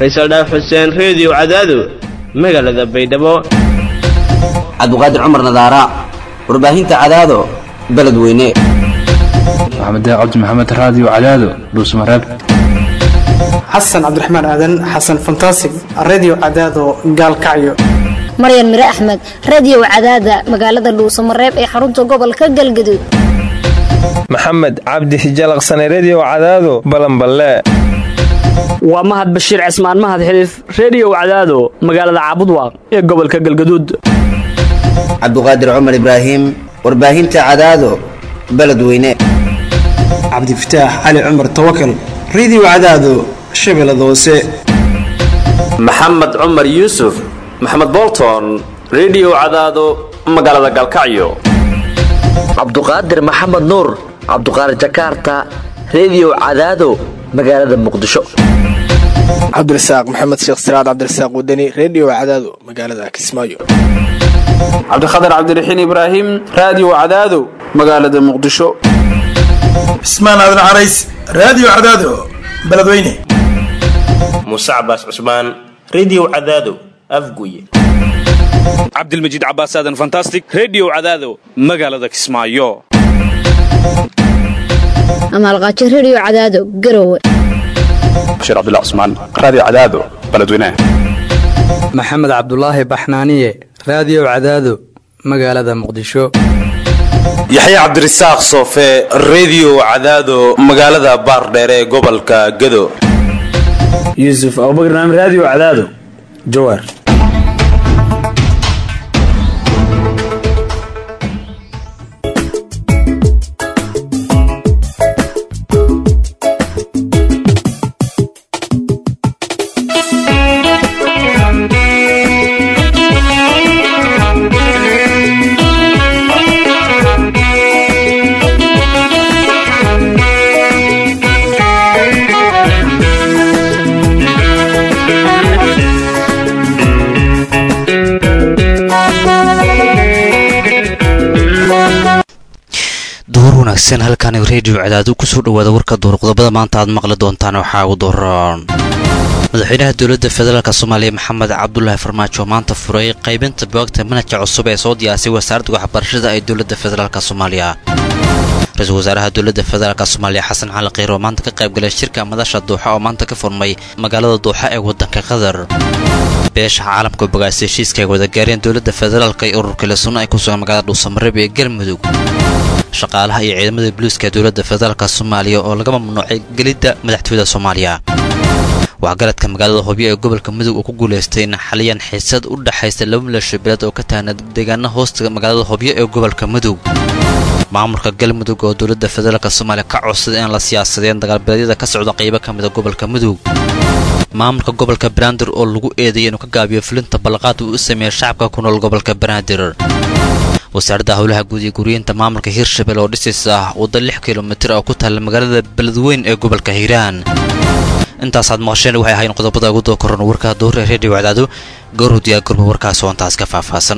faysal dhaaf xuseen reediyo cadaado magaalada baydhabo cabdiqaadir cumar nadaara warbaahinta cadaado beledweyne maxamed cabdi maxamed raadiyo cadaado dhuusmareeb xasan cabdiraxmaan aadan xasan fantasig redio cadaado gaalkacyo maryan mire axmed radiyow cadaada magaalada dhuusamareeb ee xarunta gobolka galgaduud maxamed cabdi hijalaqsane rediyo cadaado balanballe waa mahad bashiir cismaan mahad xiliif rediyow cadaado magaalada caabudwaaq ee gobolka galgaduud cabdiqaadir cumar ibraahim warbaahinta cadaado beledweyne cabdifataax cali cumar tawakal redio cadaado shabeellada hoose maxamed cumar yuusuf maxamed bolton rediyo cadaado magaalada galkacyo cabduqaadir maxamed nuur cabduqaadir jakaarta rediyo cadaado magaalada muqdisho cabdirasaaq maxamed sheekh siraad cabdirasaaq wadani rediyo cadaado magaalada kismaayo cabdikhatar cabdiraxiin ibraahim raadiyo cadaado magaalada muqdisho cismaan aadan carays raadiyo cadaado beledweyne muuse cabaas cusmaan rediyo cadaado afguye cabdilmajiid cabaas aadan fantastic rediyo cadaado magaalada kismaayo amaalqaajo rediyo cadaado garowe bashiir cabdilla cusmaan raadiyo cadaado beledweyne maxamed cabdulaahi baxnaaniye raadiyo cadaado magaalada muqdisho yaxya cabdirasaaq soofe rediyo cadaado magaalada baardheere ee gobolka gado yuusuf abubakar naam raadiyo cadaado jawaar wanaagsan halkan reediyo cadaadu kusoo dhawaada warka duur qodobada maanta aad maqli doontaan waxaa ugu dooran madaxweynaha dowladda federaalk soomaaliya maxamed cabdulaahi farmaajo maanta furay qaybinta boogta manhajka cusub ee soo diyaasay wasaaradda waxbarashada ee dowladda federaalk soomaaliya ra-iisul wasaaraha dowladda federaalk soomaaliya xasan cali kiir oo maanta ka qaybgalay shirka madasha duuxa oo maanta ka furmay magaalada duuxa ee waddanka qatar beesha caalamka bogaasay heshiiska ay wada gaareen dowladda federaalk iyo ururka lesunno ay ku sugan magaalada dhuusamareeb ee galmudug shaqaalaha iyo ciidamada boliiska dowladda federaalk soomaaliya oo laga mamnuucay gelidda madaxtooyada soomaaliya waxgaradka magaalada hobyo ee gobolka mudug uu ku guulaystay in xaliyan xiisad u dhexaysa laba milasho beeled oo ka taagna deegaana hoosta magaalada hobyo ee gobolka mudug maamulka galmudug oo dowladda federaalk soomaaliya ka codsaday in la siyaasadeen dagaalbeeleedyada ka socda qaybo ka mida gobolka mudug maamulka gobolka banaadir oo lagu eedeeyay inuu ka gaabiyo fulinta balaqaad uu u sameeyey shacabka ku nool gobolka banaadir wasaaradda howlaha guud iyo guriyeenta maamulka hirshabelle oo dhisaysa ah waddo lix kilomitir oo ku taalla magaalada beledweyn ee gobolka hiiraan intaasaad maqasheen waxay ahayn qodobada ugu doo koran warka dowra reediyo cadaado goorhudiyaa gurba warkaas oo intaas ka faahfaahsan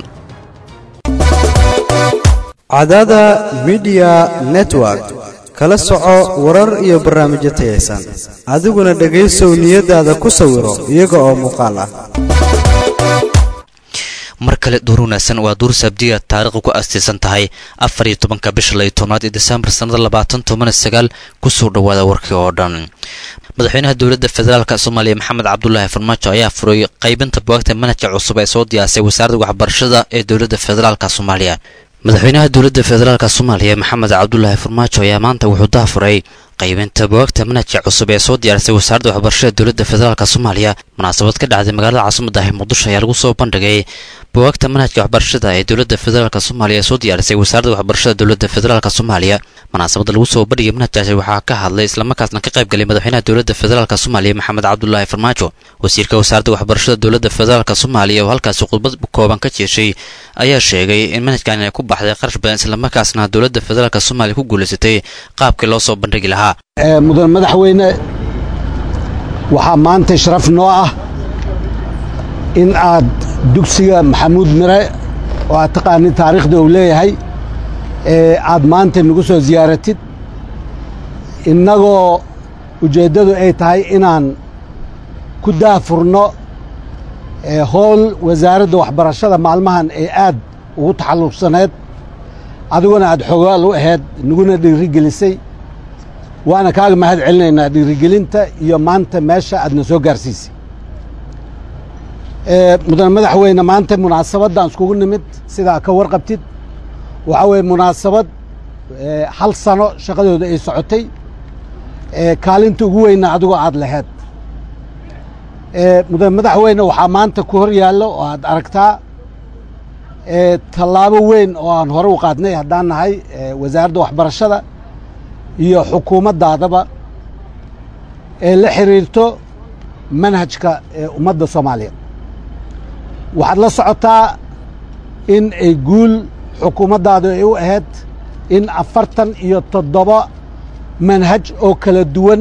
cadaada midiya network kala soco warar iyo barnaamijyo tayaysan adiguna dhegaysow niyadaada ku sawiro iyaga oo muuqaal ah mar kale duur wanaagsan waa duur sabdiya taariikhda ku aastaysan tahay afar iyo tobanka bisha layo tobnaad ee desembar sannada labaatan toban sagaal kusoo dhowaada warkii oo dhan madaxweynaha dowladda federaalk soomaaliya maxamed cabdulaahi farmaajo ayaa furay qaybinta buwaagta manhajka cusub ee soo diyaasay wasaaradda waxbarashada ee dowladda federaalk soomaaliya madaxweynaha dowladda federaalk soomaaliya maxamed cabdulaahi farmaajo ayaa maanta wuxuu daafuray qaybinta buwaagta manhajka cusub ee soo diyaarisay wasaaradda waxbarashada dowladda federaalk soomaaliya munaasabad ka dhacday magaalada caasimada ah muqdisho ayaa lagu soo bandhigay buwaagta manhajka waxbarashada ee dowladda federaalk soomaaliya ee soo diyaarisay wasaaradda waxbarashada dowladda federaalk soomaaliya munaasabadda lagu soo bandhigay manhajkaasi waxaa ka hadlay islamarkaasna ka qayb galay madaxweynaha dowladda federaalk soomaaliya maxamed cabdulaahi farmaajo wasiirka wasaaradda waxbarashada dowladda federaalk soomaaliya oo halkaasi khudbad kooban ka jeeshay ayaa sheegay in manhajkan ay ku baxday qarash badan islamarkaasna dowladda federaalk soomaaliya ku guulaysatay qaabkii loo soo bandhigi lahaa mudan madaxweyne waxaa maanta sharaf noo ah in aad dugsiga maxamuud mire oo aad taqaanin taariikhda uu leeyahay ee aad maanta nagu soo ziyaaratid innagoo ujeeddadu ay tahay inaan ku daafurno howl wasaaradda waxbarashada maalmahan ee aad ugu taxalluqsaneed adiguna aad xogaal u ahayd naguna dhiirigelisay waana kaaga mahad celinaynaa dhiirigelinta iyo maanta meesha aadna soo gaarsiisay mudane madaxweyne maanta munaasabaddan iskugu nimid sidaa ka warqabtid waxaa weeye munaasabad hal sano shaqadooda ay socotay kaalinta ugu weyna adigoo aad laheyd mudane madaxweyne waxaa maanta ku hor yaallo oo aad aragtaa tallaabo weyn oo aan hore u qaadnay haddaan nahay wasaaradda waxbarashada iyo xukuumaddaadaba ee la xiriirto manhajka ummadda soomaaliyeed waxaad la socotaa in ay guul xukuumaddaadu ay u ahayd in afartan iyo toddoba manhaj oo kala duwan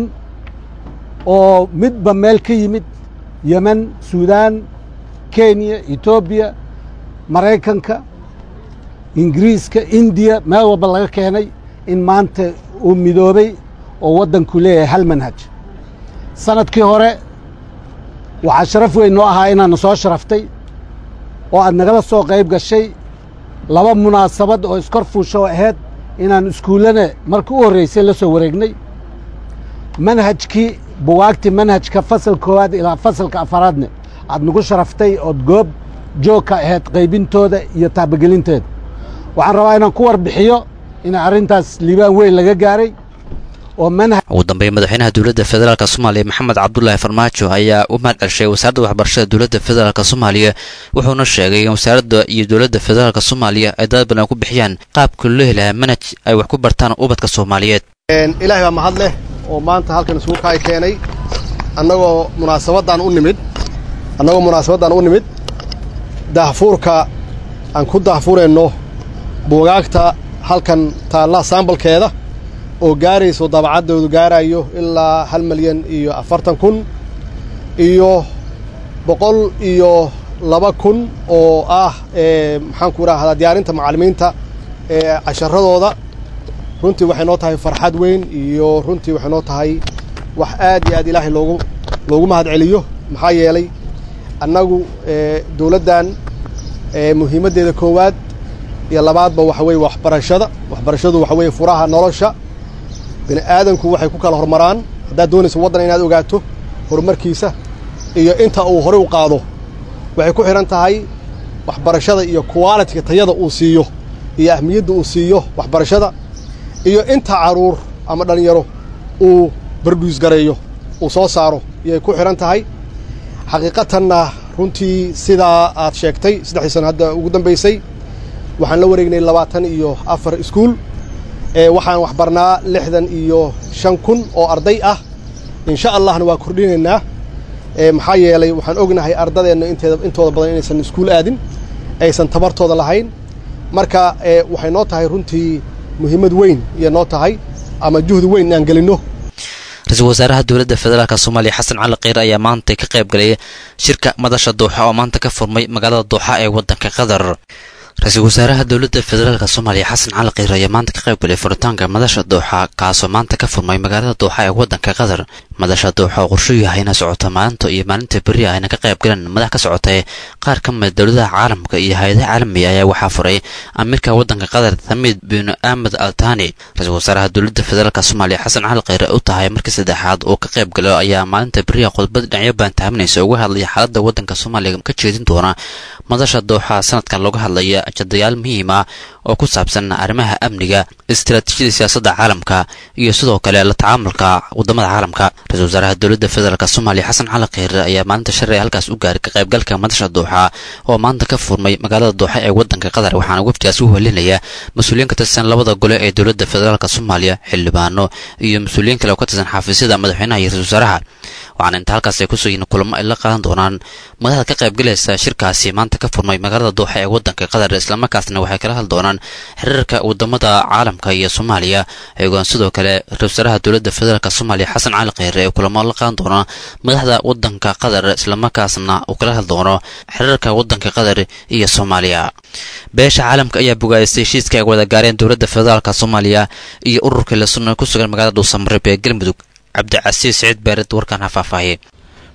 oo midba meel ka yimid yemen suudaan kenya etoobiya maraykanka ingiriiska indiya meel walba laga keenay in maanta uu midoobay oo waddanku leeyahay hal manhaj sanadkii hore waxaa sharaf weyn noo ahaa inaadna soo sharaftay oo aad nagala soo qayb gashay laba munaasabad oo iskor fuusho ahayd inaan iskuullana markii u horraysay la soo wareegnay manhajkii buwaagtii manhajka fasal koowaad ilaa fasalka afaraadne aad nagu sharaftay ood goob joogka ahayd qaybintooda iyo taabagelinteeda waxaan rabaa inaan ku warbixiyo in arrintaas liibaan weyn laga gaaray oo manhaj ugu dambeyn madaxweynaha dowladda federaalk soomaaliya maxamed cabdulaahi farmaajo ayaa u mahad celshay wasaaradda waxbarashada dowladda federaalk soomaaliya wuxuuna sheegay in wasaaradda iyo dowladda federaalk soomaaliya ay dad badan ku bixiyaan qaabka loo helaha manhaj ay wax ku bartaan ubadka soomaaliyeed ilaahay baa mahad leh oo maanta halkan isugu kaay keenay annagoo munaasabaddan u nimid annagoo munaasabaddan u nimid daahfuurka aan ku daahfurayno buugaagta halkan taalla saambalkeeda oo gaarayso dabacaddoodu gaarayo ilaa hal milyan iyo afartan kun iyo boqol iyo laba kun oo ah maxaanku idhaahdaa diyaarinta macallimiinta ee casharadooda runtii waxay noo tahay farxad weyn iyo runtii waxay noo tahay wax aad iyo aad ilaahay loogu loogu mahad celiyo maxaa yeelay annagu dowladdan muhiimaddeeda koowaad iyo labaadba waxa weeye waxbarashada waxbarashadu waxa weeye furaha nolosha bini aadanku waxay ku kala hormaraan haddaad doonayso waddan inaad ogaato horumarkiisa iyo inta uu horey u qaado waxay ku xidhan tahay waxbarashada iyo qualitiga tayada uu siiyo iyo ahmiyadda uu siiyo waxbarashada iyo inta carruur ama dhallinyaro uu barduus gareeyo uu soo saaro iyay ku xidhan tahay xaqiiqatanna runtii sidaa aad sheegtay saddexdii sano hadda ugu dambaysay waxaan la wareegnay labaatan iyo afar iskuul waxaan waxbarnaa lixdan iyo shan kun oo arday ah insha allahna waa kordhinaynaa maxaa yeelay waxaan ognahay ardadeenna inteeda intooda badan inaysan iskuul aadin aysan tabartooda lahayn marka waxay noo tahay runtii muhiimad weyn iyo noo tahay ama juhdi weyn inaan gelinno ra-iisul wasaaraha dowladda federaalk soomaaliya xasan cali kheyr ayaa maanta ka qayb galay shirka madasha dooxa oo maanta ka furmay magaalada dooxa ee waddanka qatar ra-iisul wasaaraha dowladda federaalk soomaaliya xasan cali kheyr ayaa maanta ka qayb galay furitaanka madasha dooxa kaasoo maanta ka furmay magaalada dooxa ee waddanka qatar madasha dooxa oo qorshu yahay ina socota maalinta iyo maalinta berri ayna ka qayb galan madax ka socotay qaar ka mid dowladaha caalamka iyo hay-adaha caalamiga ayaa waxaa furay amiirka waddanka qatar tamiid bin ahmed altani ra-iisul wasaaraha dowladda federaalk soomaaliya xasan cali kheyr u tahay markii saddexaad oo ka qayb galo ayaa maalinta berriha khudbad dhinacyo baantaaminaysa uga hadlaya xaaladda waddanka soomaaliya ka jeedin doona madasha dooxa sanadkan looga hadlaya ajadayaal muhiim ah oo ku saabsan arrimaha amniga istaraatiijiyada siyaasadda caalamka iyo sidoo kale la tacaamulka wadamada caalamka ra-isul wasaaraha dowladda federaalk soomaaliya xasan cali kheyre ayaa maalinta shalay halkaas u gaaray ka qaybgalka madasha dooxa oo maanta ka furmay magaalada dooxa ee waddanka qatar waxaana wafdigaas u helinaya mas-uuliyiin ka tirsan labada gole ee dowladda federaalk soomaaliya xildhibaano iyo mas-uuliyiin kale oo ka tirsan xafiisyada madaxweynaha iyo ra-isul wasaaraha waxaana inta halkaas ay kusoo yihiin kulamo ay la qaadan doonaan madaxda ka qaybgalaysa shirkaasi maanta ka furmay magaalada dooxa ee waddanka qatar islamarkaasna waxay kala hadli doonaan xiriirka wadamada caalamka iyo soomaaliya iyagoon sidoo kale ra-isul wasaaraha dowladda federaalk soomaaliya xasan cali kheyre ee kulamo la qaadan doona madaxda waddanka qatar islamarkaasna uu kala hadli doono xiriirka waddanka qatar iyo soomaaliya beesha caalamka ayaa bogaadistay heshiiska ay wada gaareen dowladda federaalk soomaaliya iyo ururka la sunna ku sugan magaalada dhuusamareeb ee galmudug cabdicasiis siciid baarid warkaan ha faahfaahiyey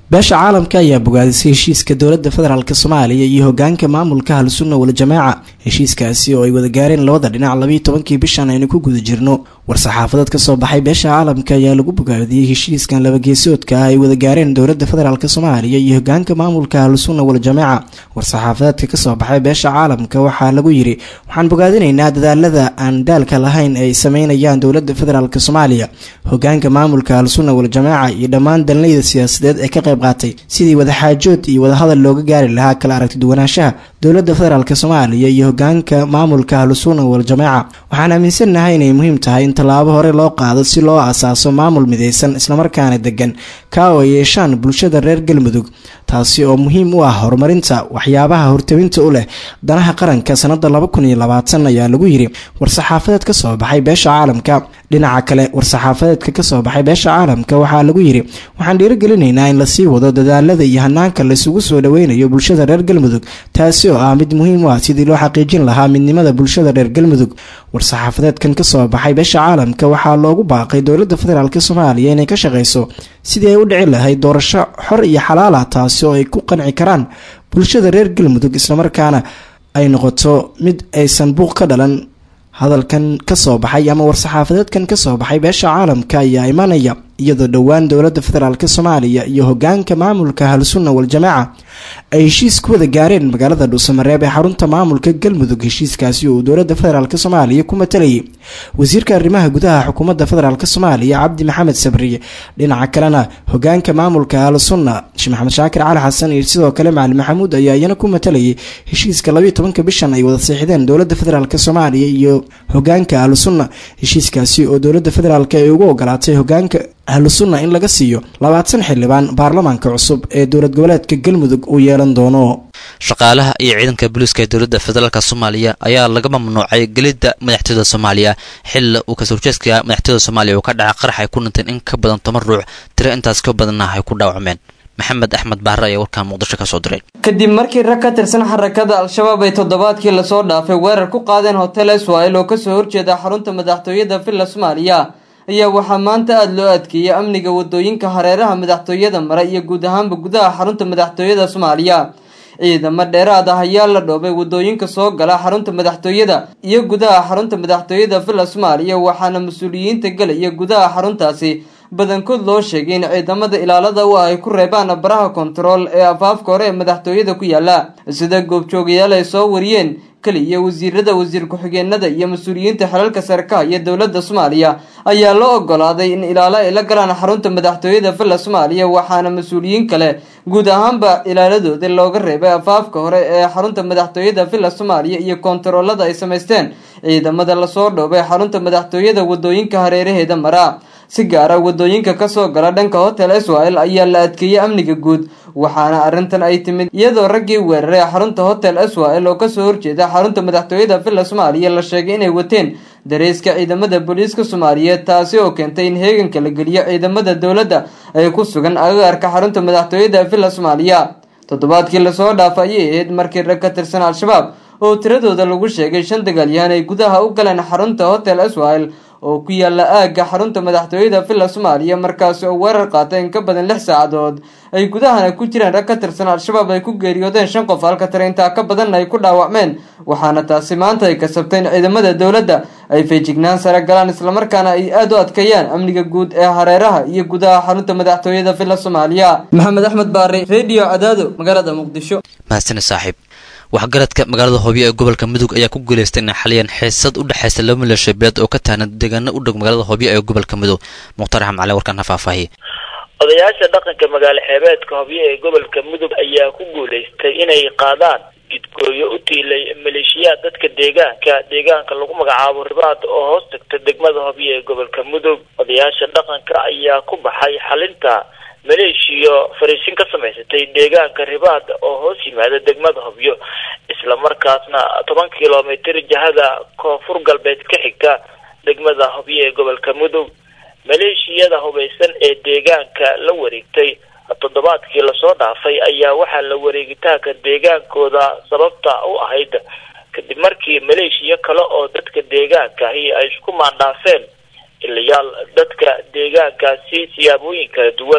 beesha caalamka ayaa bogaadisay heshiiska dowladda federaalk soomaaliya iyo hogaanka maamulka ahlusunna waljamaaca heshiiskaasi oo ay wada gaareen labada dhinac labiiyo tobankii bishan aynu ku guda jirno war-saxaafadeed kasoo baxay beesha caalamka ayaa lagu bogaadiyey heshiiskan labageesoodka ah ay wada gaareen dowladda federaalk soomaaliya iyo hogaanka maamulka ahlusunna waljamaaca war-saxaafadeedka kasoo baxay beesha caalamka waxaa lagu yiri waxaan bogaadinaynaa dadaalada aan daalka lahayn ay sameynayaan dowladda federaalk soomaaliya hogaanka maamulka ahlusunna waljamaaca iyo dhammaan dalnayda siyaasadeed ee ka qayb qaatay sidii wadaxaajood iyo wadahadal looga gaari lahaa kala aragti duwanaanshaha dowladda federaalk soomaaliya iyo hogaanka maamulka ahlusunna waljamaaca waxaan aaminsannahay inay muhiim tahay in tallaabo hore loo qaado si loo asaaso maamul midaysan islamarkaana degan kaa oo ay yeeshaan bulshada reer galmudug taasi oo muhiim u ah horumarinta waxyaabaha hortawinta u leh danaha qaranka sanada laba kun iyo labaatan ayaa lagu yiri war-saxaafadeed kasoo baxay beesha caalamka dhinaca kale war-saxaafadeedka kasoo baxay beesha caalamka waxaa lagu yiri waxaan dhiirigelinaynaa in lasii wado dadaalada iyo hanaanka laisugu soo dhaweynayo bulshada reer galmudug taasi oo ah mid muhiim u ah sidii loo xaqiijin lahaa midnimada bulshada reer galmudug war-saxaafadeedkan kasoo baxay beesha caalamka waxaa loogu baaqay dowladda federaalk soomaaliya inay ka shaqeyso sidii ay u dhici lahayd doorasho xor iyo xalaala taasi oo ay ku qanci karaan bulshada reer galmudug islamarkaana ay noqoto mid aysan buuq ka dhalan hadalkan kasoo baxay ama war-saxaafadeedkan kasoo baxay beesha caalamka ayaa imanaya iyadoo dhowaan dowladda federaalk soomaaliya iyo hogaanka maamulka ahlusunna waljamaaca ay heshiis ku wada gaareen magaalada dhuusamareeb ee xarunta maamulka galmudug heshiiskaasi oo uu dowladda federaalk soomaaliya ku matalayay wasiirka arrimaha gudaha xukuumadda federaalk soomaaliya cabdi maxamed sabriye dhinaca kalena hogaanka maamulka ahlusunna sheekh maxamed shaakir cali xasan iyo sidoo kale macali maxamuud ayaa iyana ku matalayay heshiiska labayo tobanka bishan ay wada seexdeen dowladda federaalk soomaaliya iyo hogaanka ahlusunna heshiiskaasi oo dowladda federaalk ay ugu ogolaatay hogaanka ahlusunna in laga siiyo labaatan xildhibaan baarlamaanka cusub ee dowlad goboleedka galmudug uu yeelan doono shaqaalaha iyo ciidanka booliiska ee dowladda federaalk soomaaliya ayaa laga mamnuucay gelidda madaxtooyada soomaaliya xilla uu kasoo horjeedka madaxtooyada soomaaliya uu ka dhacay qarax ay ku dhinteen in ka badan toban ruux tiro intaas ka badanna ay ku dhaawacmeen maxamed axmed baare ayaa warkaan muqdisho ka soo diray kadib markii rag ka tirsan xarakada al-shabaab ay toddobaadkii lasoo dhaafay weerar ku qaadeen hotel israel oo kasoo horjeeda xarunta madaxtooyada villa soomaaliya ayaa waxaa maanta aada loo adkeeyay amniga wadooyinka hareeraha madaxtooyada mare iyo guud ahaanba gudaha xarunta madaxtooyada soomaaliya ciidamo dheeraad ah ayaa la dhoobay wadooyinka soo gala xarunta madaxtooyada iyo gudaha xarunta madaxtooyada villa soomaaliya waxaana mas-uuliyiinta galaya gudaha xaruntaasi badankood loo sheegay in ciidamada ilaalada u ah ay ku reebaan baraha kontarool ee afaafka hore ee madaxtooyada ku yaala sida goobjoogayaal ay soo wariyeen kaliya wasiirada wasiir ku-xigeenada iyo mas-uuliyiinta xelalka sarkaha iyo dowladda soomaaliya ayaa loo ogolaaday in ilaalo ay la galaan xarunta madaxtooyada villa soomaaliya waxaana mas-uuliyiin kale guud ahaanba ilaaladooda looga reebay afaafka hore ee xarunta madaxtooyada villa soomaaliya iyo kontaroolada ay samaysteen ciidamada lasoo dhoobay xarunta madaxtooyada wadooyinka hareeraheeda mara si gaara wadooyinka kasoo gala dhanka hotel israel ayaa la adkeeyey amniga guud waxaana arrintan ay timid iyadoo raggii weeraray xarunta hotel israel oo kasoo horjeeda xarunta madaxtooyada villa soomaaliya la sheegay inay wateen dareyska ciidamada booliiska soomaaliyeed taasi oo keentay in heeganka la geliyo ciidamada dowladda ay ku sugan agaarka xarunta madaxtooyada villa soomaaliya toddobaadkii lasoo dhaafa ayay ahayd markii rag ka tirsan al-shabaab oo tiradooda lagu sheegay shan dagaalyahan ay gudaha u galeen xarunta hotel israel oo ku yaala aagga xarunta madaxtooyada villa soomaaliya markaasi oo weerar qaatay in ka badan lix saacadood ay gudahana ku jireen rag ka tirsan al-shabaab ay ku geeriyoodeen shan qof halka taraintaa ka badanna ay ku dhaawacmeen waxaana taasi maanta ay kasabtay in ciidamada dowladda ay feejignaan sare galaan islamarkaana ay aada u adkeeyaan amniga guud ee hareeraha iyo gudaha xarunta madaxtooyada villa soomaaliya maxamed axmed baari redio cadaado magaalada muqdisho mahadsani saaxiib waxgaradka magaalada hoobiyo ee gobolka mudug ayaa ku guuleystay inay xaliyeen xiisad u dhexaysa laba maleeshiyabeed oo ka tahnad deegaano u dhow magaalada hoobiyo ee gobolka mudug mukhtar axmed cali warkaan ha faahfaahiye odayaasha dhaqanka magaalo xeebeedka hobyo ee gobolka mudug ayaa ku guuleystay inay qaadaan jidgooyo u tiilay maleeshiyaad dadka deegaanka deegaanka lagu magacaabo ribaad oo hoos tagta degmada hobyo ee gobolka mudug odayaasha dhaqanka ayaa ku baxay xalinta maleeshiyo fariisin ka samaysatay deegaanka ribaad oo hoos yimaada degmada hobyo islamarkaasna toban kilomitr jihada koonfur galbeed ka xigta degmada hobyo ee gobolka mudug maleeshiyada hubaysan ee deegaanka la wareegtay toddobaadkii lasoo dhaafay ayaa waxaa la wareegitaanka deegaankooda sababta u ahayd kadib markii maleeshiya kale oo dadka deegaankaahi ay isku maandhaafeen ilayaal dadka deegaankaasi siyaabooyin kala duwan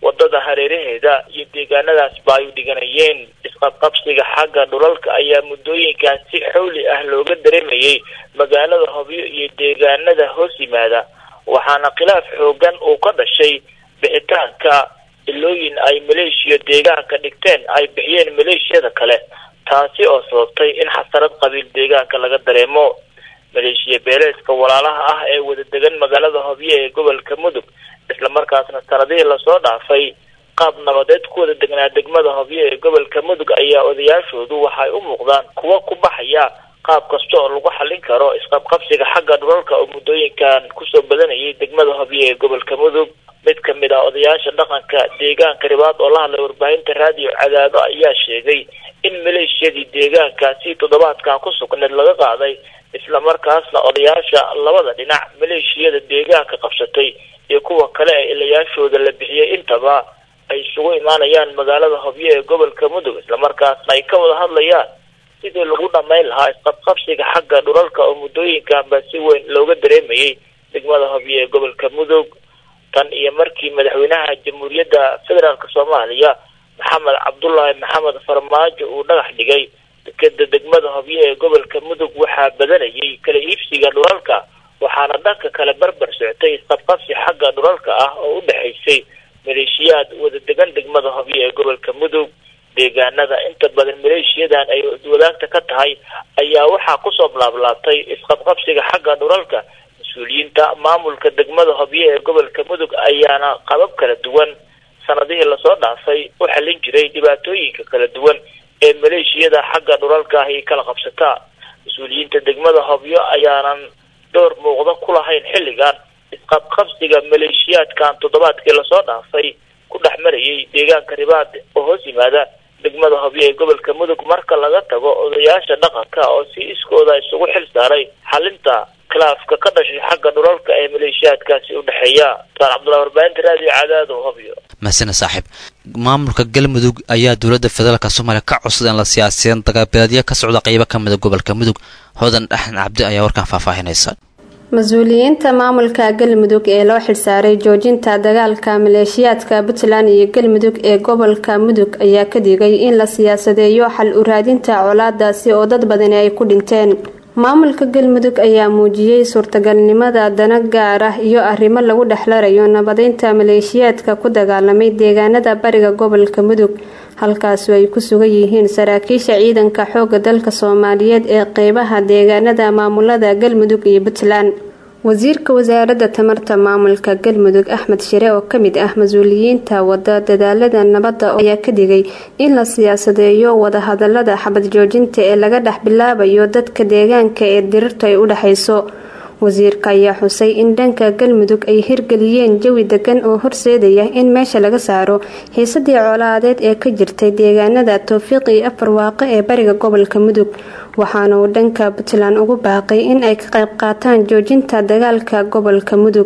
wadada hareeraheeda iyo deegaanadaasba ay u dhiganayeen isqabqabsiga xagga dhulalka ayaa muddooyinkaas si xowli ah looga dareemayay magaalada hobyo iyo deegaanada hoos yimaada waxaana khilaaf xoogan uu ka dhashay bixitaanka ilooyin ay maleeshiya deegaanka dhigteen ay bixiyeen maleeshiyada kale taasi oo sababtay in xasarad qabiil deegaanka laga dareemo maleeshiya beeleedka walaalaha ah ee wada degan magaalada hobyo ee gobolka mudug islamarkaasna sanadihii lasoo dhaafay qaab nabadeed ku wada degnaa degmada hobyo ee gobolka mudug ayaa odayaashoodu waxay u muuqdaan kuwa ku baxaya qaab kasta oo lagu xallin karo isqabqabsiga xagga dhulalka oo muddooyinkan kusoo badanayay degmada hobyo ee gobolka mudug mid ka mid ah odayaasha dhaqanka deegaanka ribaad oo la hadlay warbaahinta raadiyo cadaado ayaa sheegay in maleeshiyadii deegaankaasi toddobaadkan ku sugneed laga qaaday islamarkaasna odayaasha labada dhinac maleeshiyada deegaanka qabsatay iyo kuwa kale ee ilayaashooda la bixiyey intaba ay isugu imaanayaan magaalada hobyo ee gobolka mudug islamarkaasna ay ka wada hadlayaan sidii lagu dhamayn lahaa isqabqabsiga xagga dhulalka oo muddooyinkanba si weyn looga dareemayay degmada hobyo ee gobolka mudug tan iyo markii madaxweynaha jamhuuriyadda federaalk soomaaliya maxamed cabdullaahi maxamed farmaajo uu dhagax dhigay dekeda degmada hobyo ee gobolka mudug waxaa badanayay kala iibsiga dhulalka waxaana dhanka kale barbar soctay isqabqabsi xagga dhulalka ah oo u dhexaysay maleeshiyaad wada degan degmada hobyo ee gobolka mudug deegaanada inta badan maleeshiyadan ay wadaagta ka tahay ayaa waxaa kusoo laablaabtay isqabqabsiga xagga dhulalka mas-uuliyiinta maamulka degmada hobyo ee gobolka mudug ayaana qabab kala duwan sanadihii lasoo dhaafay u xallin jiray dhibaatooyinka kala duwan ee maleeshiyada xagga dhulalka ahi kala qabsataa mas-uuliyiinta degmada hobyo ayaanan door muuqda ku lahayn xilligan isqabqabsiga maleeshiyaadkan toddobaadkii lasoo dhaafay ku dhex marayay deegaanka ribaad oo hoos yimaada degmada hobyo ee gobolka mudug marka laga tago odayaasha dhaqanka oo si iskooda isugu xil saaray xalinta khilaafka ka dhashay xagga dhulalka ee maleeshiyaadkaasi u dhexeeya saan cabdullahi warbaahinta raadiyo cadaado hobyo mahasina saaxiib maamulka galmudug ayaa dowladda federaalk soomaaliya ka codsaday in la siyaasiyan dagaabeedyo ka socda qeybo ka mida gobolka mudug hodan dhaxan cabdi ayaa warkan faahfaahinaysa mas-uuliyiinta maamulka galmudug ee loo xilsaaray joojinta dagaalka maleeshiyaadka puntland iyo galmudug ee gobolka mudug ayaa ka digay in la siyaasadeeyo xal u raadinta colaadaasi oo dad badani ay ku dhinteen maamulka galmudug ayaa muujiyey suurtagalnimada dana gaar ah iyo arrimo lagu dhexlarayo nabadeynta maleeshiyaadka ku dagaalamay deegaanada bariga gobolka mudug halkaasu ay ku sugan yihiin saraakiisha ciidanka xooga dalka soomaaliyeed ee qeybaha deegaanada maamulada galmudug iyo puntland wasiirka wasaaradda tamarta maamulka galmudug axmed shire oo kamid ah mas-uuliyiinta wada dadaalada nabadda ayaa ka digay in la siyaasadeeyo wadahadalada xabad joojinta ee laga dhex bilaabayo dadka deegaanka ee dirirtu ay u dhexayso wasiirka ayaa xusay in dhanka galmudug ay hirgeliyeen jawi degan oo horseedaya in meesha laga saaro xiisadii colaadeed ee ka jirtay deegaanada towfiiq iyo afar waaqe ee bariga gobolka mudug waxaana uu dhanka puntland ugu baaqay in ay ka qayb qaataan joojinta dagaalka gobolka mudug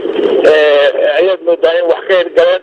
ayaad moodaa in wax ka hirgaleen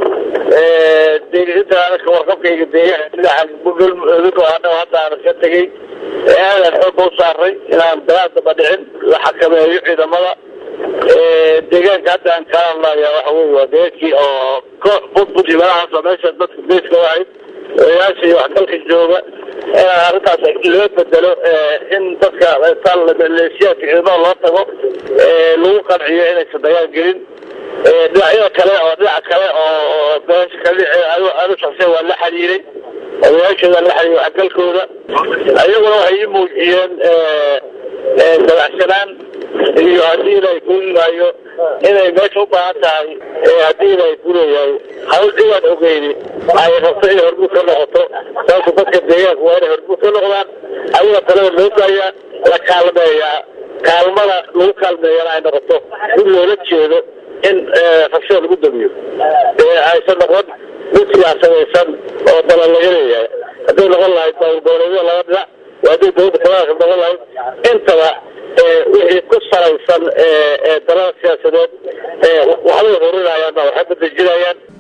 inta ka warqabkayga deegaanka hadda aan ka tegay aadan xooga u saaray inaan dagaal daba dhicin la xakameeyo ciidamada deegaanka hadda aan kala hadlaya waxa wey waa deegaankii oo koox budbud iyo meelahaas oo meesha dadka beeska u ahayd odayaasha iyo waxgalka jooga inaan arrintaas loo bedelo in dadka maleeshiyaadka ciidamada loo tago lagu qanciyo inaysan dagaal gelin dhinacyada kale oo dhinaca kale oo beesha kale anu shaqsiya waa la xiriiray odayaashooda la xiriiray waxgalkooda ayaguna waxay ii muujiyeen dabacsanaan iyo haddii ilaahay kuulaayo inay meesha u baahan tahay haddii ilaahay kuleeyahay hawl ciidan ogeyni ay rabto inay hormuud ka noqoto sababta dadka deegaanka waa inay hormuud ka noqdaan ayaga talada loo daayaa la kaalmeeyaa kaalmada lagu kaalmeeyana ay noqoto mid loola jeedo in rabshada lagu damiyo aysan noqon mid siyaasadaysan oo dala laga leeyahay hadday noqon lahayd dowlgoboleedyo laba dhinac hadday dowladda federaalka noqon lahayd intaba wixii ku salaysan dalada siyaasadeed waxbay horinayaan waxay badejinayaan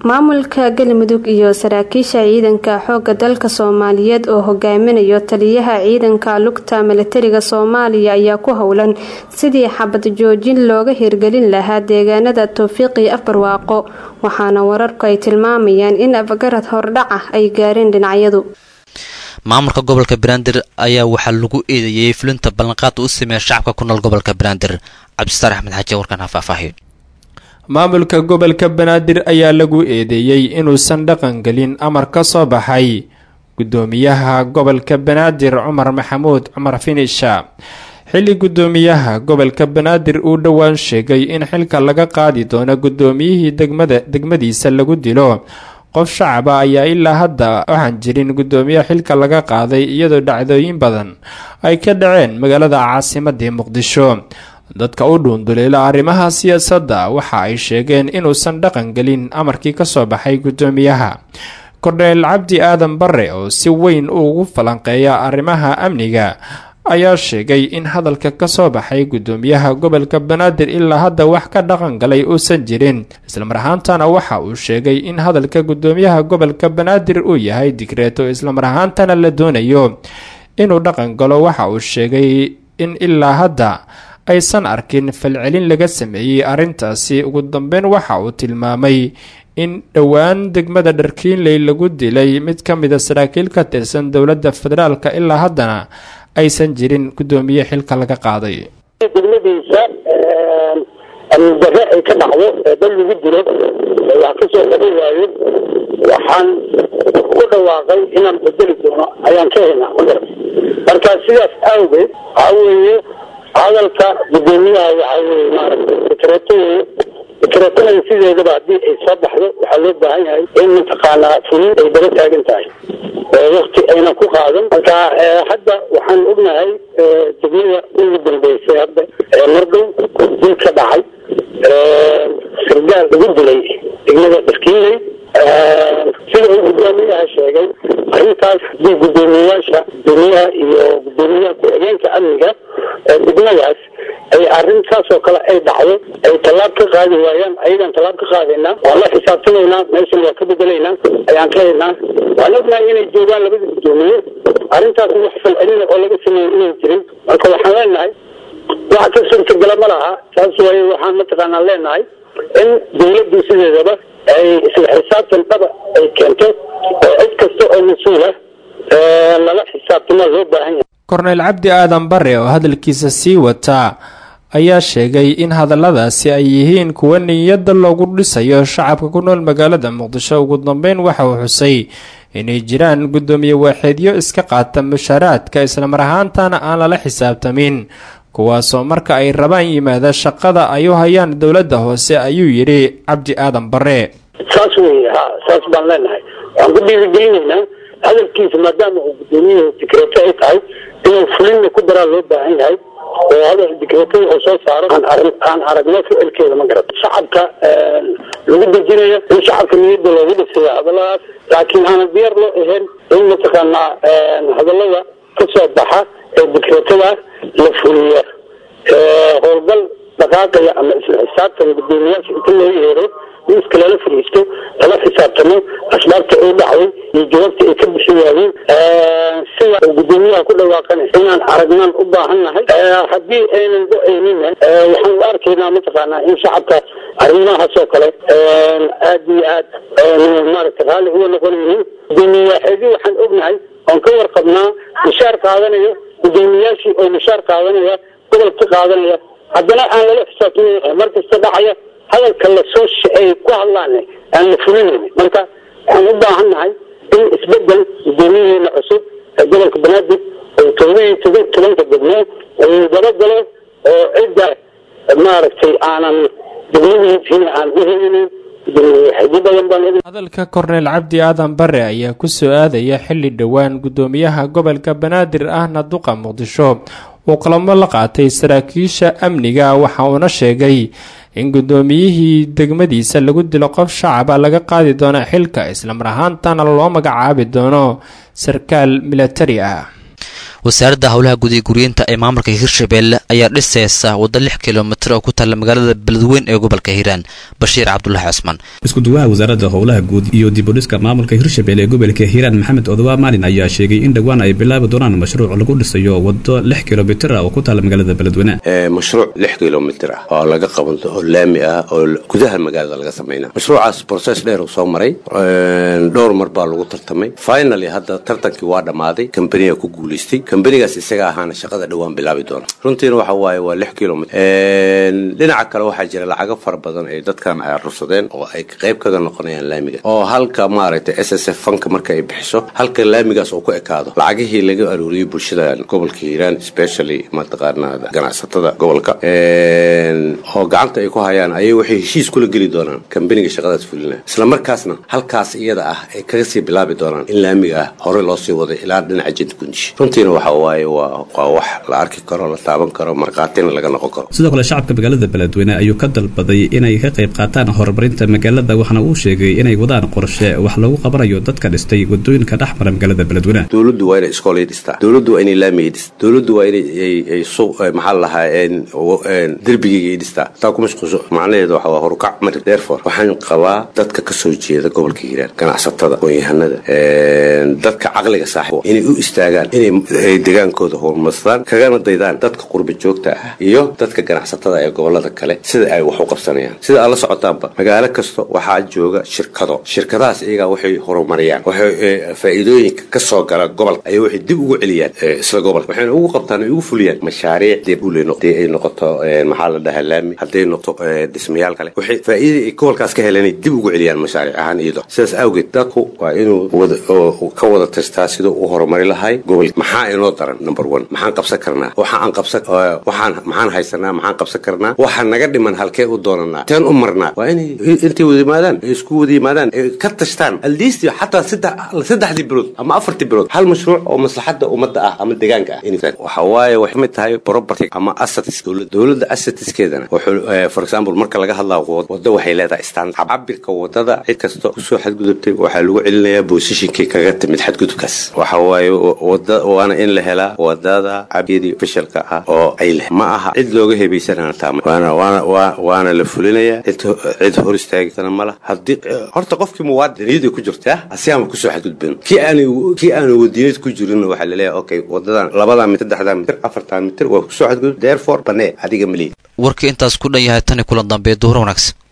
maamulka galmudug iyo saraakiisha ciidanka xooga dalka soomaaliyeed oo hogaaminayo taliyaha ciidanka lugta milatariga soomaaliya ayaa ku howlan sidii xabad joojin looga hirgelin lahaa deegaanada towfiiqii afbarwaaqo waxaana wararku ay tilmaamayaan in afgarad hordhac ah ay gaareen dhinacyadu maamulka gobolka banaadir ayaa waxaa lagu eedeeyey fulinta ballanqaada u sameeya shacabka ku nool gobolka banaadir cabdistaar axmed xaaji warkan ha faahfaahiyo maamulka gobolka banaadir ayaa lagu eedeeyey inuusan dhaqangelin amar ka soo baxay gudoomiyaha gobolka banaadir cumar maxamuud cumar finisha xilli gudoomiyaha gobolka banaadir uu dhowaan sheegay in xilka laga qaadi doono gudoomiyihii degmada degmadiisa lagu dilo qof shacaba ayaa ilaa hadda waxaan jirin gudoomiye xilka laga qaaday iyadoo dhacdooyin badan ay ka dhaceen magaalada caasimadii muqdisho dadka u dhuunduleela arrimaha siyaasadda waxa ay sheegeen inuusan dhaqan gelin amarkii kasoo baxay gudoomiyaha kordheel cabdi aadan bare oo si weyn ugu falanqeeya arrimaha amniga ayaa sheegay in hadalka kasoo baxay gudoomiyaha gobolka banaadir ilaa hadda wax ka dhaqan galay uusan jirin islamar ahaantana waxa uu sheegay in hadalka gudoomiyaha gobolka banaadir uu yahay digreeto islamar ahaantana la doonayo inuu dhaqan galo waxa uu sheegay in ilaa hadda aysan arkin falcelin laga sameeyey arrintaasi ugu dambeyn waxa uu tilmaamay in dhowaan degmada dharkiinley lagu dilay mid ka mida saraakiil ka tirsan dowladda federaalka ilaa haddana aysan jirin gudoomiye xilka laga qaaday degmadiisa amnidare ay ka dhacdo ee dal lagu dilo wax ka soo qaban waayo waxaan ku dhawaaqay inaan bedeli doono ayaan ka helnaa marka sidaas awgeed waxa weeye hadalka gudoomiyaha waxa weye maaragtay dekreeto weye dekreetonada sideedaba haddii ay soo baxdo waxaa loo baahan yahay in mataqaanaa fulin ay daba taagan tahay wakti ayna ku qaadan marka hadda waxaan ognahay degmada ugu dambeysay hadda mardhow dil ka dhacay sargaal lagu dilay degmada dharkiinley sida uu gudoomiyaha sheegay arrintaas haddii gudoomiyayaasha gudoomiyaha iyo gudoomiyaha ku-xigeenka amniga degmadaas ay arrintaas oo kale ay dhacdo ay tallaab ka qaadi waayaan ayagaan tallaab ka qaadaynaa waan la xisaabtamaynaa meeshan waa ka bedelaynaa ayaan ka haynaa waan ognahay inay joogaan labada gudoomiye arrintaas wax falcelina oo laga sameeyo inay jirin marka waxaan leenahay wax ka suurtagala ma laha taas waaye waxaan mataqaanaa leenahay in dawladdu sideedaba ay isla xisaabtan dhaba ay keento oo cid kasta oo mas-uula lala xisaabtama loo baahan yahay korneyl cabdi aadan bare oo hadalkiisa sii wataa ayaa sheegay in hadalladaasi ay yihiin kuwa niyadda loogu dhisayo shacabka ku nool magaalada muqdisho ugu dambeyn waxa uu xusay inay jiraan guddoomiye waaxeedyo iska qaata mushaaraadka islamar ahaantana aan lala xisaabtamin kuwaasoo marka ay rabaan yimaada shaqada ay u hayaan dowladda hoose ayuu yidhi cabdi aadan bare saas wey ha saas baan leenahay waxaan ku dhiirigelinaynaa hadalkiisa maadaama uu gudoomiyuhu dikreeto ay tahay inuu fulinna ku daraa loo baahan yahay oo hadal dikreetada oo soo saaro aan aragno ficilkeeda ma garato shacabka lagu dejinayo in shacabka niyadda loogu dhisayo hadalladaas laakiin aanan diyaar loo ahayn in mataqaanaa hadallada kasoo baxa ee dikreetada la fuliya howlgal dhaqaaqaya ama isla xisaabtan gudoomiyaasha inta loo yeero miiska lala fariisto lala xisaabtamo asbaabta ay dhacday iyo jawaabta ay ka bixi waayeen sida uu gudoomiyaha ku dhawaaqanay inaan aragnaan u baahan nahay haddii aynan go-aynin waxaan u arkaynaa mataqaanaa in shacabka arrimahaas oo kale aad iyo aad maaragta raalli uga noqonaynin gudoomiye waaxeedii waxaan ognahay oon ka warqabnaa mushaar qaadanayo gudoomiyaashii oo mushaar qaadanaya gobolka qaadanaya haddana aan lala xisaabtamayn mar kasta dhacaya hadalka lasoo ay ku hadlaan aan la fulinayn marka waxaan u baahan nahay in isbedel gudoomiyaheena cusub ee gobolka banaadir oo todobaiyo toban tobanka degmo uu dabagalo oo cidda maaragtay aanan degmadiisina aan u helinin hadalka korneyl cabdi aadan bare ayaa ku soo aadaya xilli dhowaan gudoomiyaha gobolka banaadir ahna duqa muqdisho uu qalamo la qaatay saraakiisha amniga waxa uuna sheegay in gudoomiyihii degmadiisa lagu dilo qof shacaba laga qaadi doono xilka islamar ahaantana loo magacaabi doono sarkaal milatari ah wasaaradda howlaha guud iyo guryeynta ee maamulka hirshabelle ayaa dhisaysa waddo lix kilomitir oo ku taalla magaalada beledweyn ee gobolka hiiraan bashiir cabdulaahi cusmaan iskuduwaha wasaaradda howlaha guud iyo dibudhiska maamulka hirshabelle ee gobolka hiiraan maxamed odowa maalin ayaa sheegay in dhowaan ay bilaabi doonaan mashruuc lagu dhisayo waddo lix kilomitir ah oo ku taalla magaalada beledweyne mashruuc lix kilomitir ah oo laga qaban oo laami ah oo gudaha magaalada laga samayna mashruucaas process dheer uu soo maray dhowr mar baa lagu tartamay finally hadda tartankii waa dhammaaday kambaniga ku guulaystay kambanigaas isaga ahaana shaqada dhowaan bilaabi doona runtiina waxa waaye waa lix kilomitr dhinaca kale waxaa jira lacago fara badan ay dadkan ay arursadeen oo ay qayb kaga noqonayaan laamiga oo halka maaragtay s s f fanka marka ay bixiso halka laamigaas oo ku ekaado lacagihii laga aruuriyey bulshada gobolka hiiraan especially mataqaanaa ganacsatada gobolka oo gacanta ay ku hayaan ayay waxay heshiis kula geli doonaan kambaniga shaqadaas fulina isla markaasna halkaas iyada ah ay kaga sii bilaabi doonaan in laamiga ah hore loo sii waday ilaa dhinaca jidda gundish runtiina waxa waaye waa waa wax la arki karo la taaban karo markhaatina laga noqon karo sidoo kale shacabka magaalada beledweyne ayuu ka dalbaday inay ka qayb qaataan horumarinta magaalada waxaana uu sheegay inay wadaan qorshe wax lagu qabanayo dadka dhistay wadooyinka dhex mara magaalada beledweyne dowladdu waa inay iskoolay dhistaa dowladdu waa inay laamiyay dhistaa dowladdu waa inay suuq maxaa lahaa derbigayga ay dhistaa taa ku mashquulso macnaheedu waxa waa horukac mari therefore waxaan qabaa dadka ka soo jeeda gobolka hiiraan ganacsatada aqoon-yahanada dadka caqliga saaxiib inay u istaagaan inay degaankooda horumarsadaan kagana daydaan dadka qurba joogta ah iyo dadka ganacsatada ee gobolada kale sida ay wax u qabsanayaan sida aad la socotaanba magaalo kasta waxaa jooga shirkado shirkadahaas iyagaa waxay horumariyaan waxay faa'iidooyinka ka soo gala gobolka ayay waxay dib ugu celiyaan isla gobolka waxayna ugu qabtaan ay ugu fuliyaan mashaariic dee ay noqoto maxaa la dhahaa laami hadday noqoto dhismayaal kale waxay faa'iidada ay gobolkaas ka heleen dib ugu celiyaan mashaariic ahaan iyado sidaas awgeed dadku waa inuu ka wada tastaa siduu u horumari lahay gobol maxaa inoo daran number one maxaan qabsan karnaa waxa aan qabsan waxaan maxaan haysanaa maxaan qabsan karnaa waxa naga dhiman halkee u doonanaa teen u marnaa waa inay intay wada yimaadaan ay isku wada yimaadaan ay ka tashtaan aldiistii xataa saddexdii bilood ama afartii bilood hal mashruuc oo maslaxadda ummadda ah ama deegaanka ah waxa waaye waxay mid tahay property ama assets dowladda dowladda assetskeedana for example marka laga hadlaa wadda waxay leedahay standard cabirka wadada cid kasta kusoo xadgudubtay waxaa lagu celinayaa boosishinkii kaga timid xadgudubkaas waxa waaye wada waana in la helaa wadada cabiyadii ofishalka ah oo ay leh ma aha cid looga hebaysanana taama waana waana waana la fulinayaa cid cid hor istaagtana ma laha haddii horta qofkii muwaadiniyadii ku jirta asiyaama kusoo xadgudbin kii aan kii aanu wadiniyad ku jirin waxaa laleeyahay okay wadadan labadaa mitir saddexdaa mitir afartaa mitir waa kusoo xadgudub therefore banee adiga maliid warkii intaas ku dhan yahay tani kulan dambe duhur wanaagsan